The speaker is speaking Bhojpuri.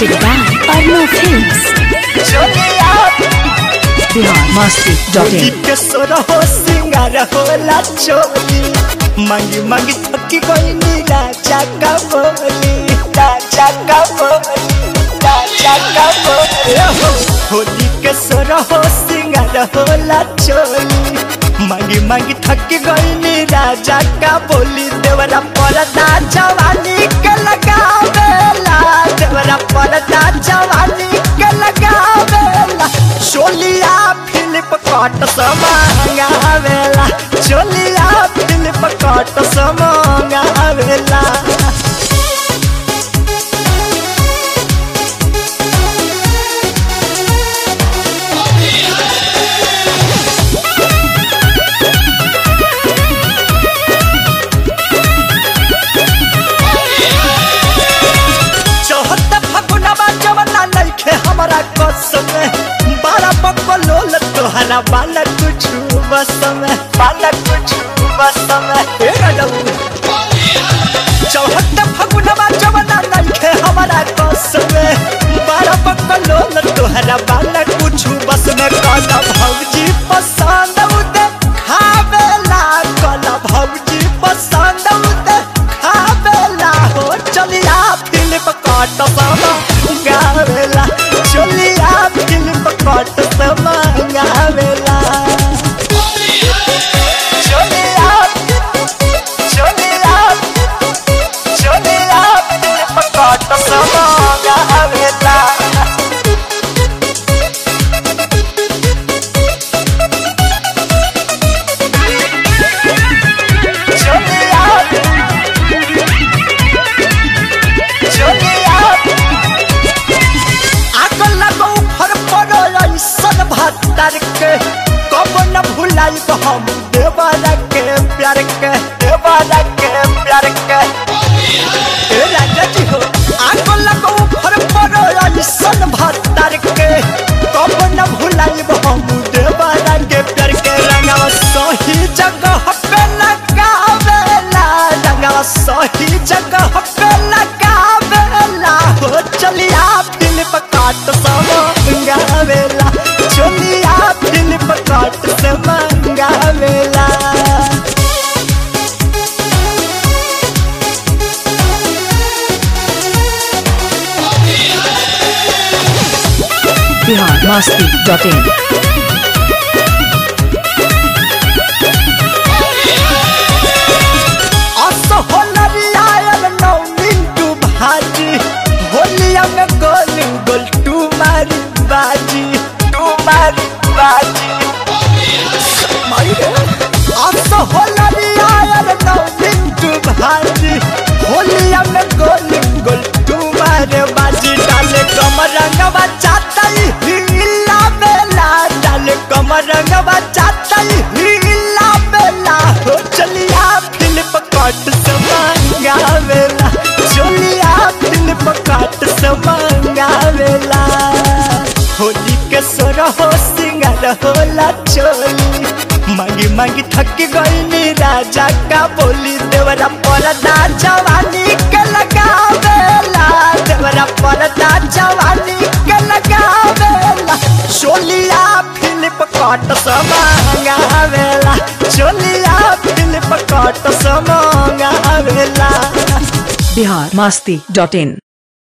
Presented by Arno Films. Bihar Masti dot in के सोर हो सिंगार होला चोली मांगी मांगी थकी कोई नीला चाका बोली राजा का बोली राजा का बोली होली के सोर हो सिंगार होला चोली मांगी मांगी थकी कोई नी राजा का बोली देवरा परदा जवानी के लगावेला देवरा परदा जवानी के लगावेला चोलिया फिलिप कट समांगावेला चोलिया फिलिप कट समांगावेला चौहत्तर फगुनवा जवना नइखे हमरा कसम बारा बकलोल तोहरा बाला कुछ बस में बाला कुछ बस में ए गडऊ चौहत्तर फगुनवा जवना नइखे हमरा कसम बारा बकलोल तोहरा बाला कुछ बस में कला भौजी पसंद उदे खावेला कला भौजी पसंद उदे खावेला हो चलिया फिल्म कट समा गावेला चलिया फिल्म कट समा गावेला चलिया चलिया चलिया फिल्म कट समा गावेला चलिया चलिया आग लगौ फर पड़ो ऐसन भत्तर के कब न भुलाई हम देवारा के प्यार के देवारा के प्यार के ए राजा जी हो आग लगौ फर पड़ो ऐसन भत्तर के कब न भुलाई हम देवारा के प्यार के रंगवा सही जगह पे लगावेला रंगवा सही जगह पे लगावेला हो चलिया फिल्म काट से मंगावेला चलिया फिल्म काट से मंगावेला बिहार मस्ती डॉट इन अस होलरिया नौ मिंटू भाजी होलिया में गोल गोल टू मारी बाजी टू मारी बाजी मारी रे अस होलरिया नौ मिंटू भाजी होलिया में गोल गोल टू मारे बाजी डाले कमरंगवा चातई हिला बेला डाले कमरंगवा चातई हिला बेला हो चलिया फिल्म कट से मंगावेला चलिया फिल्म कट से मंगावेला होली के सोर हो सिंगार होला चोली मांगी मांगी थक गई राजा का बोली देवरा परदा जवानी के लगावेला देवरा परदा जवानी के लगावेला चोलिया फिलिप कट समांगावेला चोलिया फिलिप कट समांगावेला बिहार मस्ती डॉट इन